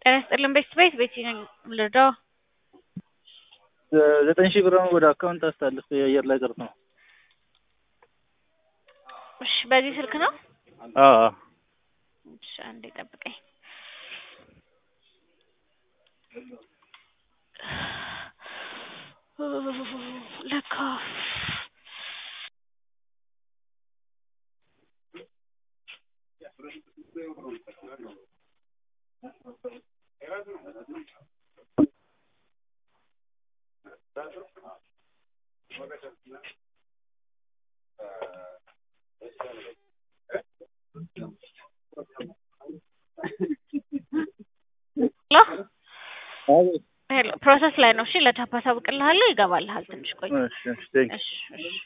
ጤና ይስጥልን ቤተሰቤት ቤቲ ነኝ ልርዳው? ዘጠኝ ሺህ ብር ወደ አካውንት አስተላልፍ የአየር ላይ ቀርቶ ነው። እሺ በዚህ ስልክ ነው? አዎ እሺ አንዴ ጠብቀኝ። ለካ ሄሎ ፕሮሰስ ላይ ነው። እሺ ለታፕ አሳውቅልሃለሁ። ይገባልሃል። ትንሽ ቆይ። እሺ እሺ ቴንክ እሺ እሺ